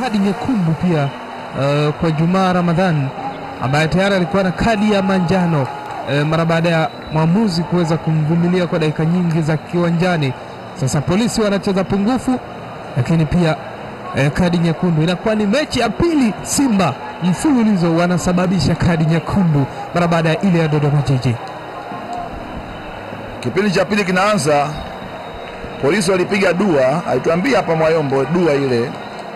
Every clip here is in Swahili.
kadi nyekundu pia uh, kwa Jumaa Ramadhan ambaye tayari alikuwa na kadi ya manjano uh, mara baada ya mwamuzi kuweza kumvumilia kwa dakika nyingi za kiwanjani. Sasa polisi wanacheza pungufu, lakini pia uh, kadi nyekundu. Inakuwa ni mechi ya pili Simba mfululizo wanasababisha kadi nyekundu mara baada ya ile ya Dodoma Jiji. Kipindi cha pili kinaanza, polisi walipiga dua, alituambia hapa Mwayombo dua ile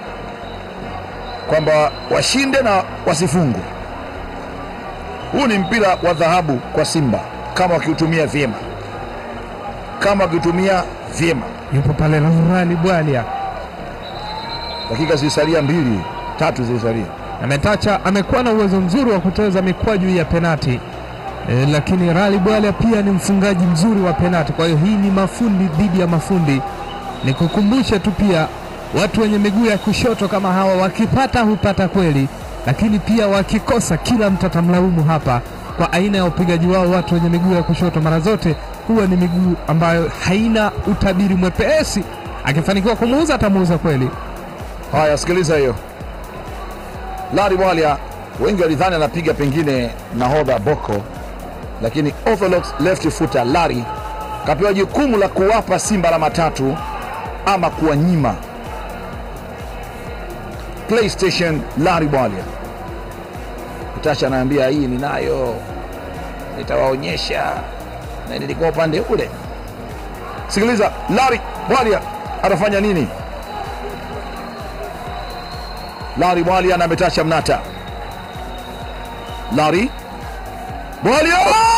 kwamba washinde na wasifungwe. Huu ni mpira wa dhahabu kwa Simba kama wakiutumia vyema, kama wakiutumia vyema. Yupo pale Laurali Bwalia Dakika zilisalia mbili tatu zilisalia. ametacha, amekuwa na uwezo mzuri wa kucheza mikwaju ya penati e, lakini Rali Bwalia pia ni mfungaji mzuri wa penati. Kwa hiyo hii ni mafundi dhidi ya mafundi. Nikukumbushe tu pia watu wenye miguu ya kushoto kama hawa wakipata hupata kweli, lakini pia wakikosa, kila mtu atamlaumu hapa kwa aina ya upigaji wao. Watu wenye miguu ya kushoto mara zote huwa ni miguu ambayo haina utabiri mwepesi. Akifanikiwa kumuuza atamuuza kweli. Haya, sikiliza hiyo. Lari Bwalia, wengi walidhani anapiga pengine nahodha Boko, lakini orthodox left footer Lari kapewa jukumu la kuwapa Simba alama tatu ama kuwanyima. PlayStation Lari Bwalia Utacha anaambia hii ninayo, nitawaonyesha na nilikuwa upande ule. Sikiliza, Lari Bwalia anafanya nini? Lari Bwalia na ametacha Mnata. Lari Bwalia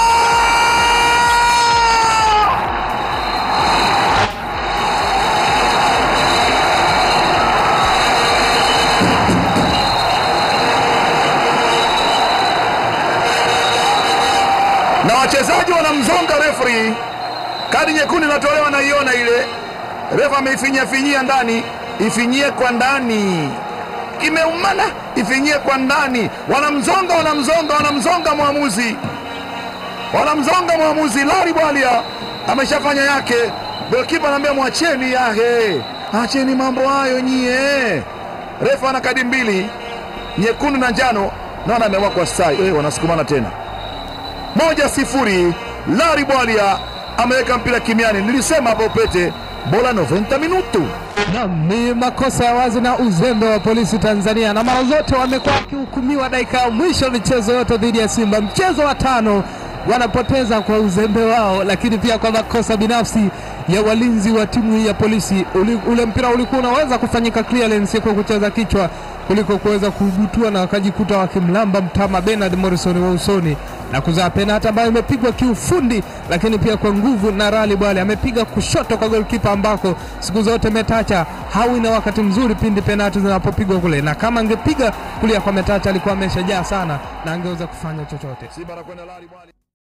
na wachezaji wanamzonga refri. Kadi nyekundu inatolewa, naiona ile refa ameifinyia finyia ndani, ifinyie kwa ndani, imeumana, ifinyie kwa ndani. Wanamzonga, wanamzonga, wanamzonga mwamuzi, wanamzonga mwamuzi. Lari Bwalia ameshafanya yake, golkipa anaambia mwacheni yahe, acheni mambo hayo nyie. Refa ana kadi mbili, nyekundu na njano, naona ameamua kwa sai. Eh, wanasukumana tena moja sifuri. Lari Bwalia ameweka mpira kimiani. Nilisema hapo pete bola 90 minutu. Naam, ni makosa ya wazi na uzembe wa polisi Tanzania, na mara zote wamekuwa wakihukumiwa dakika ya mwisho michezo yote dhidi ya Simba. Mchezo wa tano wanapoteza kwa uzembe wao, lakini pia kwa makosa binafsi ya walinzi wa timu hii ya polisi. Uli, ule mpira ulikuwa unaweza kufanyika clearance kwa kucheza kichwa kuliko kuweza kubutua na wakajikuta wakimlamba mtama Bernard Morrison wa usoni na kuzaa penalti ambayo imepigwa kiufundi, lakini pia kwa nguvu na Rali Bwale amepiga kushoto kwa golkipa ambako siku zote Metacha hawi na wakati mzuri pindi penalti zinapopigwa kule, na kama angepiga kulia kwa Metacha alikuwa ameshajaa sana na angeweza kufanya chochote. Simba anakwenda Lari Bwalia.